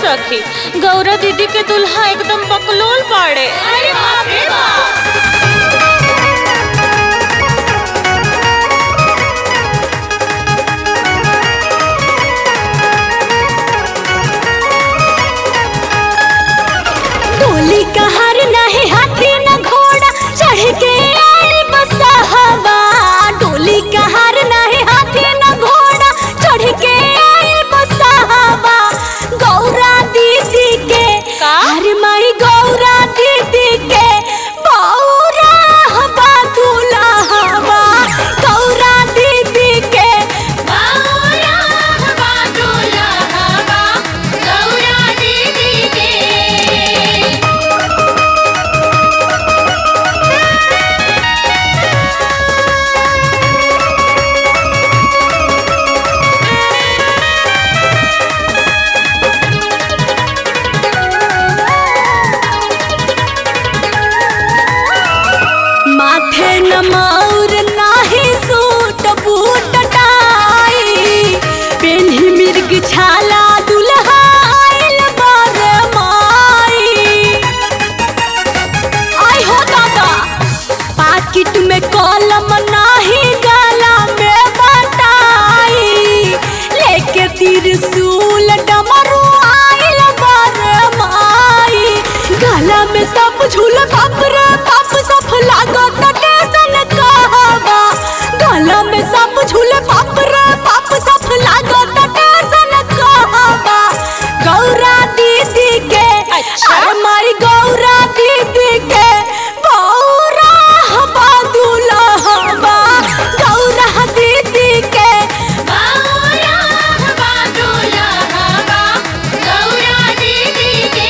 सखी गौरा दीदी के दुल्हा एकदम बकलोल पाड़े अरे बाप रे बाप डोली कहार नाही हाथी न घोड़ा चढ़ के आए बसहवा डोली कहार नाही हाथी न घोड़ा चढ़ के आए बसहवा गौरा दीदी के का? अरे माई गौरा दीदी के बौरा हवा दुल्हवा गौरा दीदी के गौरा हवा दुल्हवा गौरा दीदी के माथे न मौर नाही सूट बूट टाई पेन्ही मिर्ग छाला दुल्हा आइल बर माई आई हो दादा पाकिट में कलम नाही गला में बताई लेके त्रिशूल डमरू आइल बर माई गला में सब झूल बाप रे बाप सब लागत टेसन कहवा गला में सब झूल बाप रे बाप सब लागत टेसन कहवा गौरा दीदी के अच्छा। अरे माई गौरा दीदी के बौरा हवा दुल्हवा गौरा दीदी के गौरा हवा दुल्हवा गौरा दीदी के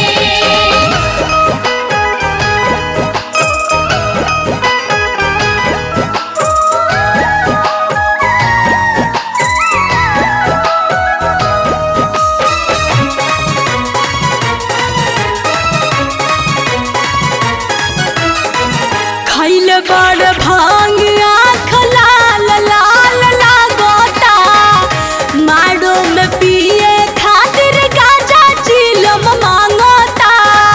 खैल बड़ भांग आँख लाल लाल लागोता मारो में पिए खातिर गाजा चिलम मांगोता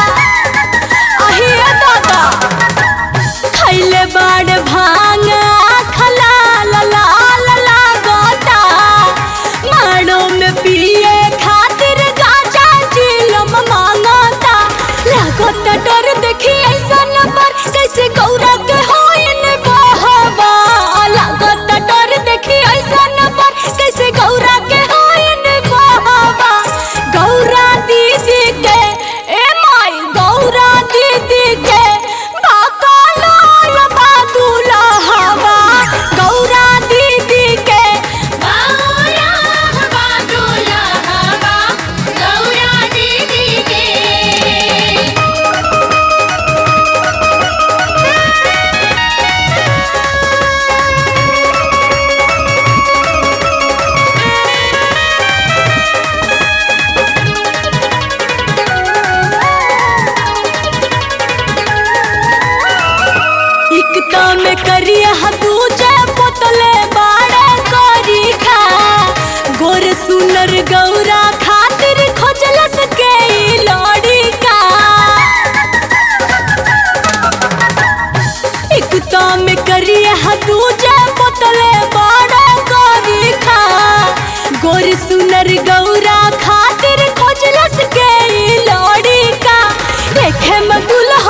अहे दादा खैल बड़ भांग आँख लाल लाल लागोता मारो में पिए खातिर गाजा चिलम मांगोता लागोता डर देखी ऐसा नंबर कैसे गौरा के होइन बहवा लागोता डर देखी ऐसा नंबर कैसे गौरा के होइन बहवा गौरा दीदी के ए माई गौरा दीदी के बाकालोल बादुला हवा गौरा दीदी के गौरा हवा दुल्हवा गौरा दीदी के इकता में करिया दूजे पोतले बाड़े करी खा गोर सुनर गौरा खातिर खोजलस के ई लड़ी का इकता में करिया दूजे पोतले बाड़े करी खा गोर सुनर गौरा खातिर खोजलस के ई लड़ी का देखे में दुल्हा